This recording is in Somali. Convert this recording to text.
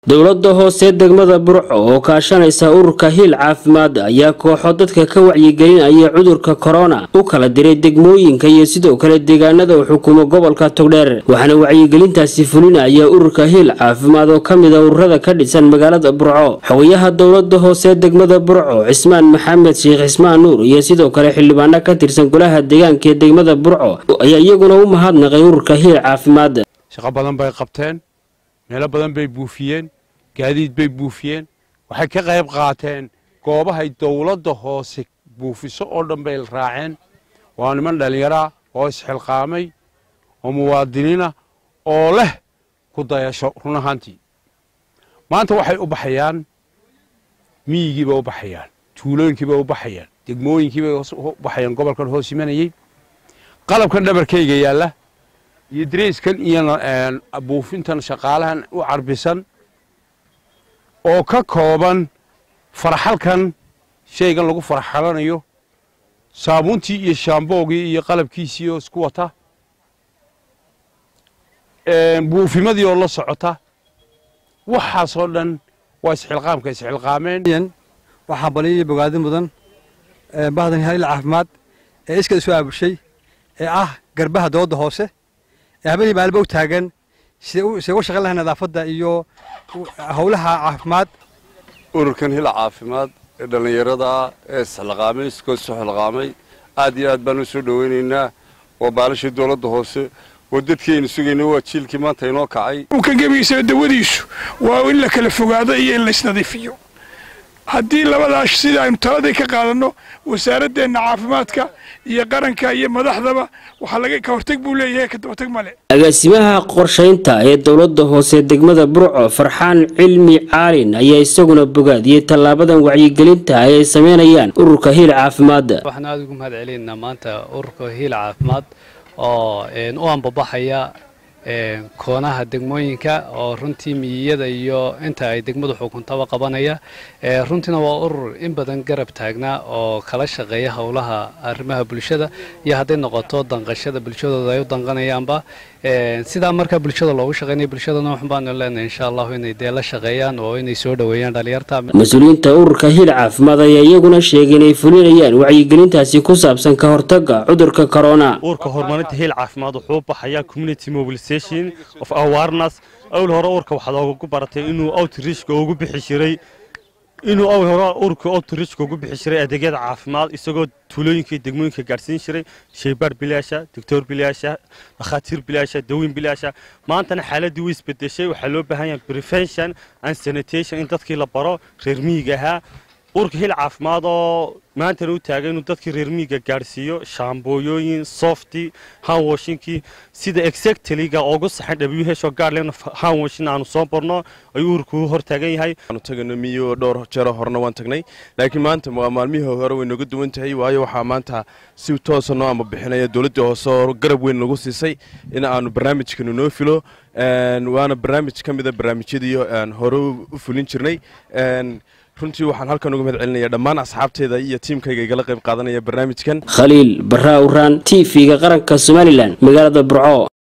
dowladda hoose degmada burco oo kaashanaysa ururka hiil caafimaad ayaa kooxo dadka ka wacyigelinaya cudurka korona u kala diray degmooyinka iyo sidoo kale deegaanada uu xukumo gobolka togdheer waxaana wacyigelintaasi fulinaya ururka hiil caafimaad oo ka mid a ururada ka dhisan magaalada burco xogayaha dowlada hoose degmada burco cismaan maxamed sheekh cismaan nuur iyo sidoo kale xildhibaano ka tirsan golaha deegaanka ee degmada burco ayaa iyaguna u mahadnaqay ururka hiil caafimaad shaqo badan bay qabteen meelo badan bay buufiyeen gaadiid bay buufiyeen waxay ka qayb qaateen goobahay dowladda hoose buufiso oo dhan bay raaceen waa niman dhallinyaraa oo isxilqaamay oo muwaadiniina oo leh ku dayasho run ahaantii maanta waxay u baxayaan miyigiibay u baxayaan tuulooyinkiibay u baxayaan degmooyinkiibay u baxayaan gobolkan hoos imanayey qalabkan dhabarkayga yaalla iyo dariiskan iyo buufintan shaqaalahan u carbisan oo ka kooban faraxalkan shaygan lagu faraxalanayo saabuuntii iyo shaamboogii iyo qalabkiisii oo isku wata buufimadii oo la socota waxaasoo dhan waa isxilqaamka isxilqaameen waxaa baliyo bogaadi mudan bahdan haliil caafimaad ee iska isu aabushay ee ah garbaha dowladda hoose ee habeenii maalba u taagan siday uga shaqayn lahay nadaafadda iyo howlaha caafimaad ururkan hil caafimaad ee dhallinyarada ee isxilqaamay iskoo isu xilqaamay aad iyo aad baan u soo dhowaynaynaa waa baalashii dowladda hoose oo dadkii aynu sugayna waa jiilkii maanta inoo kacay ka gebigiisaba dawadiisu waa in la kala fogaado iyo in laysnadiifiyo haddii labadaas sida aynu taladii ka qaadanno wasaaradeenna caafimaadka iyo qaranka iyo madaxdaba waxaa laga ka hortag buu leeyahay ka dabatag male agaasimaha qorshaynta ee dowlada hoose degmada burco farxaan cilmi caalin ayaa isaguna bogaadiyey tallaabadan wacyigelinta ay ay sameynayaan ururka hiil caafimaad waxaan aada ugu mahad celinaynaa maanta ururka hiil caafimaad oo u ambabaxaya koonaha degmooyinka oo runtii miyiyada iyo inta ay degmadu xukuntaba qabanaya runtiina waa urur in badan garab taagnaa oo kala shaqeeya howlaha arrimaha bulshada iyo hadday noqoto danqashada bulshadooda ay u danqanayaanba sidaa markaa bulshada loogu shaqeynaya bulshadana waxun baanu leenahay insha allahu inay dee la shaqeeyaan oo inay soo dhoweeyaan dhalinyarta mas-uuliyiinta ururka hiil caafimaad ayaa iyaguna sheegay inay fulinayaan wacyigelintaasi ku saabsan ka hortaga cudurka corona ururka horumarinta hiil caafimaad wuxuu baxayaa community mobilization of awareness awl hore ururka waxaad ogu baratay inuu outreachka ugu bixi jiray inuu awl hore ururka outreachka ugu bixi jiray adeegyada caafimaad isagoo tuulooyinka iyo degmooyinka gaadhsiin jiray shaybaar bilaasha doctor bilaasha dhakhaatiir bilaasha daweyn bilaasha maantana xaaladii way isbedeshay waxaa loo baahan yahay prevention and sanitation in dadkii la baro reer miyiga ahaa ururka hil caafimaad oo maantana u taagay inuu dadkii reer miyiga gaadhsiiyo shaambooyooyin softi hanwashinkii sida exactlyga ugu saxan w h oo gaadhlen hanwashin aanu soo barno ayuu ururku u hortaagan yahay aanu tagano miyo dhowr jeero horena waan tagnay laakiin maanta waa maalmihii hore way nooga duwan tahay waayo waxaa maanta si toosa noo ama bixinaya dowladda hoose oo garab weyn nagu siisay in aanu barnaamijkanu noo filo waana barnaamij ka mida barnaamijyadii hore u fulin jirnay runtii waxaan halkan uga mahad celinaya dhammaan asxaabteeda iyo tiimkayga igala qayb qaadanaya barnaamijkan khaliil barra uraan t v-ga qaranka somalilan magaalada burco